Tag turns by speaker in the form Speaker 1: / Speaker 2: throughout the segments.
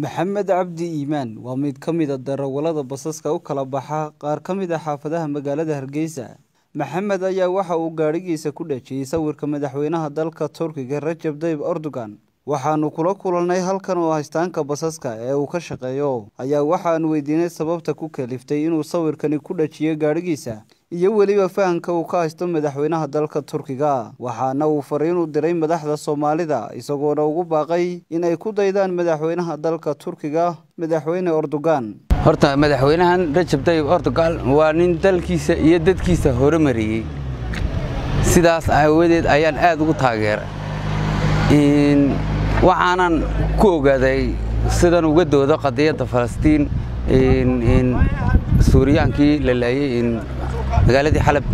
Speaker 1: maxamed cabdi iimaan waa mid ka mid a darawallada basaska u kala baxa qaar ka mid a xaafadaha magaalada hargeysa maxamed ayaa waxa uu gaadhigiisa ku dhejiyey sawirka madaxweynaha dalka turkiga rajab tayyib erdogan waxaanu kula kulannay halkan oo haystaanka basaska ee uu ka shaqeeyo ayaa waxaanu weydiinay sababta ku kaliftay inuu sawirkani ku dhajiyo gaadhigiisa iyo weliba fahamka uu ka haysto madaxweynaha dalka turkiga waxaana uu fariin u diray madaxda soomaalida isagoona ugu baaqay inay ku daydaan madaxweynaha dalka turkiga madaxweyne erdogan
Speaker 2: horta madaxweynahan rajab tayyib erdogan waa nin dalkiisa iyo dadkiisa horumariyey sidaas aawadeed ayaan aad ugu taageeray waxaanan ku ogaaday sidan uga doodo qadiyadda falastiin suuriyaankii la laayey magaaladii xalab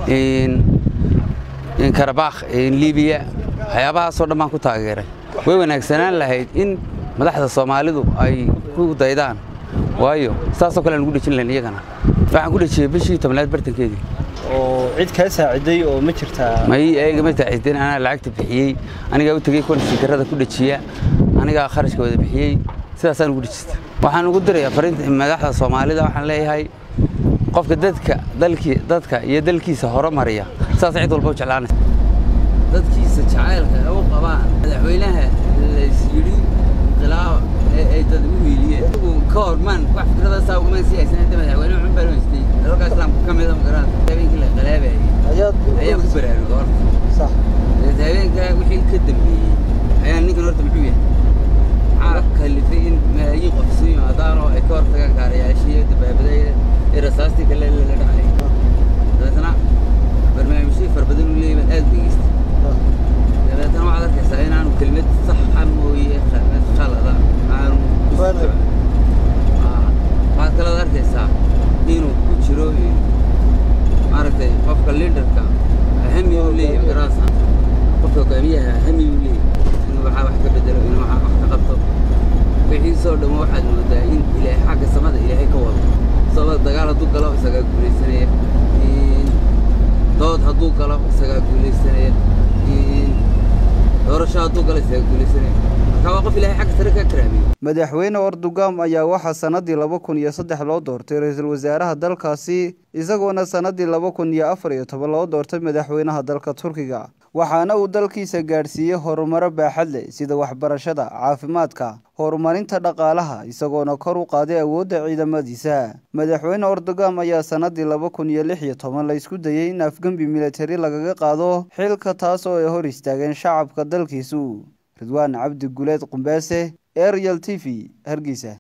Speaker 2: karabakh libiya waxyaabahaasoo dhan baan ku taageeray way wanaagsanaan lahayd in madaxda soomaalidu ay ku daydaan waayo saasoo kale aan ugu dhejin lahayn iyagana waxaan ku dhejiyey bishii tobnaad bartankeedii
Speaker 3: oo cid kaa saaciday oo ma jirtaa
Speaker 2: may eega ma saacideen anaa lacagta bixiyey anigaa u tegey kuwan sikarada ku dhejiya anigaa kharashka wada bixiyey sidaasaan ugu dhejista waxaan ugu dirayaa fariinta madaxda soomaalida waxaan leeyahay qofka dadka dalkii dadka iyo dalkiisa horumariya sidaas cid walba u jeclaanaysa dadkiisa jacaylka u qabaan madaxweynaha laysyidhi inqilaaba ee ay dad u hiiliyeen ka hormaan wax fikradaasaa uma sii haysan hadda madaxweyne xun baan haystay dalalka islaamka ka mida magaran habeenkii la qalaabayay ayaa ku baraaruga horta habeenkaa wixii ka dambeeyey ayaa ninkan horta muxuu yahay maxaa kalifay in malaayiin qof isu yimaadaan oo ay ka hortagaan gaarayaashii dabaabadayda ee rasaastii kale la dhacay dabeetana barnaamijyo fara badan u leeyahay aad dhegeystay dabeetana waxaad arkaysaa inaanu kelmad saxa mooye kelmad khalada aanu waxaad kalood arkaysaa inuu ku jiro maaragtay qofka liidarka hami uu leeyahay magarasa qofka hogaamiyaha hami uu leeyahay inuu waxaa wax ka bedelo inuu waxaa wax ka qabto wixiisoo dhammo waxaad moodaa in ilaahay xagga samada ilaahay ka wado sababa dagaal hadduu galo isagaa guulaysanaya dood hadduu galo isagaa guulaysanaya doorasho hadduu galo isagaa guulaysanaya marka waa qof ilaahay xagga sare ka karaamiyey
Speaker 1: madaxweyne erdogan ayaa waxaa sannadii laba kun iyo saddex loo doortay ra-iisul wasaaraha dalkaasi isagoona sannadii laba kun iyo afar iyo toban loo doortay madaxweynaha dalka turkiga waxaana uu dalkiisa gaadhsiiyey horumaro baaxad leh sida waxbarashada caafimaadka horumarinta dhaqaalaha isagoona kor u qaaday awoodda ciidamadiisa madaxweyne erdogan ayaa sannadii laba kun iyo lix iyo toban la isku dayey in afgembi militari lagaga qaado xilka taas oo ay hor istaageen shacabka dalkiisu ridwaan cabdi guleed qumbeese ariel t v hargeysa